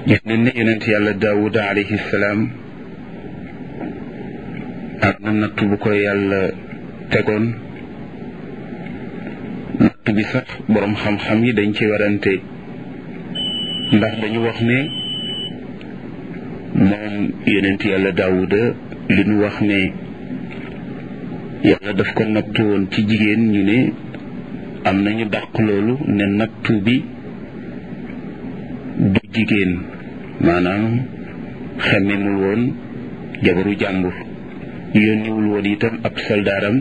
gis nañ ne yonent yàlla daawuda alayhi salaam am na natt bu ko yàlla tegoon natt bi sax boroom xam-xam yi dañ ci warante ndax dañu wax ne moom yonent yàlla daawuda li ñu wax ne yàlla daf ko nattu woon ci jigéen ñu ne am nañu dàq loolu ne nattu bi du jigéen maanaam xemmemul woon jabaru jàmbur yónniwul woon itam ab soldaaram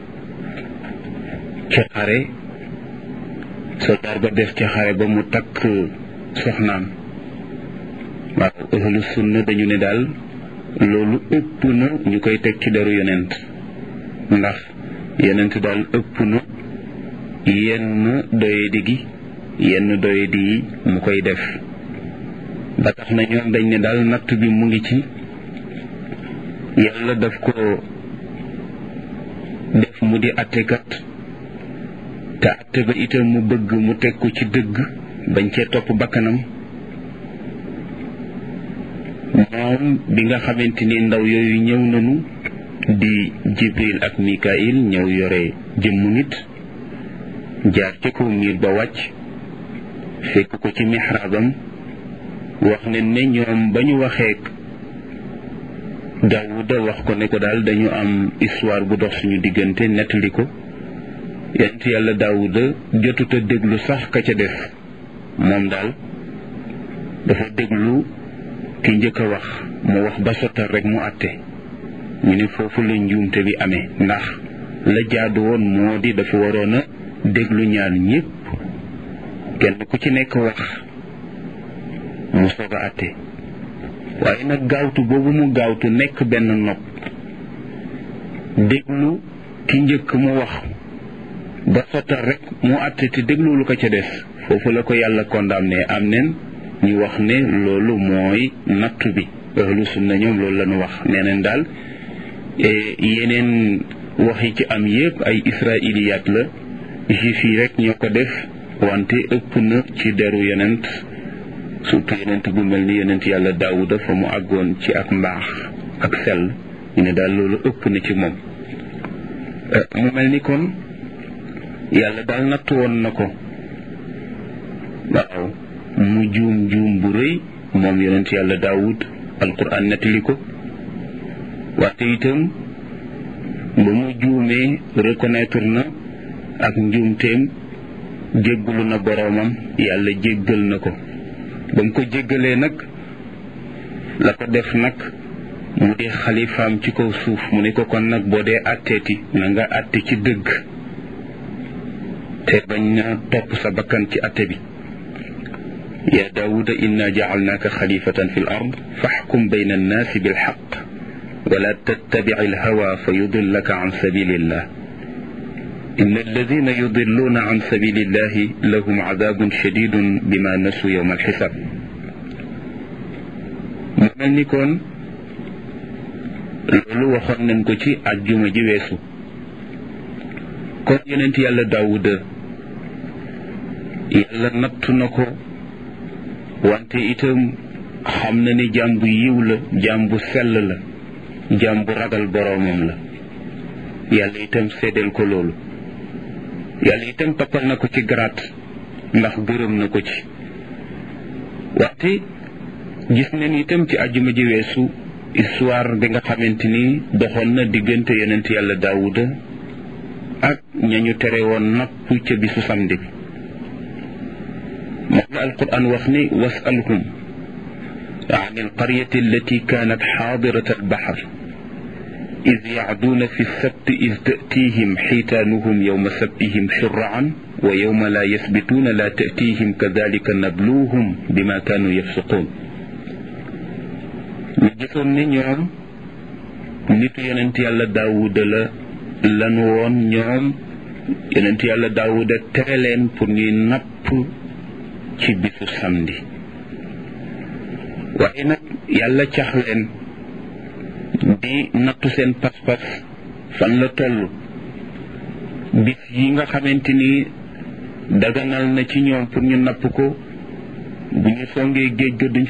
ca xare soldaar ba def ca xare ba mu takk soxnaam waaw ahlu sunna dañu ne daal loolu ëpp na ñu koy teg ci deru yonent ndax yonent daal ëpp na yenn doyadi gi yenn doyadi yi mu koy def ba tax na ñoom dañ ne daal natt bi mu ngi ci yàlla daf ko def mu di attekat te atte ba itam mu bëgg mu teg ko ci dëgg bañ cee topp bakkanam moom bi nga xamante ni ndaw yooyu ñëw nañu di jibril ak mikail ñëw yore jëmmu nit jaar ci kaw miir ba wàcc fekk ko ci mixraabam wax ne ne ñoom ba ñu waxee daawuda wax ko ne ko daal dañu am histoire bu dox suñu diggante nettali ko yent yàlla daawuda jotuta déglu sax ka ca def moom daal dafa déglu ki njëkk a wax mu wax ba sottal rek mu àtte ñu ne foofu la njuumte bi amee ndax la jaadu woon moo di dafa waroon a déglu ñaar ñépp kenn ku ci nekk wax mu soog a àtte waaye nag gaawtu boobu mu gaawtu nekk benn nopp déglu ki njëkk mu wax ba sottal rek mu àtte te déglu lu ko ca def foofu la ko yàlla condamné am nen ñu wax ne loolu mooy nattu bi ahlu sunna ñoom loolu la ñu wax nee neen daal yeneen wax yi ci am yépp ay israiliyaat la juif yi rek ñoo ko def wante ëpp na ci deru yonent surtout yonent bu mel ni yonent yàlla daawuda fa mu àggoon ci ak mbaax ak sell ñu ne daal loolu ëpp na ci moom mu mel ni kon yàlla daal nattu woon na ko waaw mu juum juum bu rëy moom yonent yàlla daawud alquran nettali ko wante itam ba mu juumee reconnaître na ak njuumteem jéggalu na boroomam yàlla jéggal na ko ba mu ko jéggalee nag la ko def nag mu di xalifaam ci kaw suuf mu ne ko kon nag boo dee àtteeti na nga àtte ci dëgg te bañ na topp sa bakkan ci àtte bi يا داود إنا جعلناك خليفة في الأرض فاحكم بين الناس بالحق ولا تتبع الهوى فيضلك عن سبيل الله إن الذين يضلون عن سبيل الله لهم عذاب شديد بما نسوا يوم الحساب mel ni kon loolu waxoon nañ ko ci àjjuma ji weesu kon yonent yàlla daawuda yàlla nattu na ko wante itam xam na ni jaam bu yiw la jaam bu sell la jaam bu ragal boroomam la yàlla itam seddeel ko loolu yàlla itam toppal na ko ci garaat ndax gërëm na ko ci wante gis nañ itam ci àjjuma ji weesu histoire bi nga xamante ni doxoon na diggante yonent yàlla daawuda ak ñañu tere woon napp ca bisu samedi bi moom la alquran wax ni wasalhum عن القرية التي كانت حاضرة البحر إذ يعدون في السبت إذ تأتيهم حيتانهم يوم سبتهم شرعا ويوم لا يثبتون لا تأتيهم كذلك نبلوهم بما كانوا يفسقون gisoon ni ñoom nitu yonent yàlla daawuda la lanu woon ñoom yonent yàlla daawuda tere leen pour ñuy napp ci bisu samedi waaye nag yàlla cax leen di nattu seen pas-pas fan la toll bis yi nga xamante ni daganal na ci ñoom pour ñu napp ko bu ñu songee géej ga duñ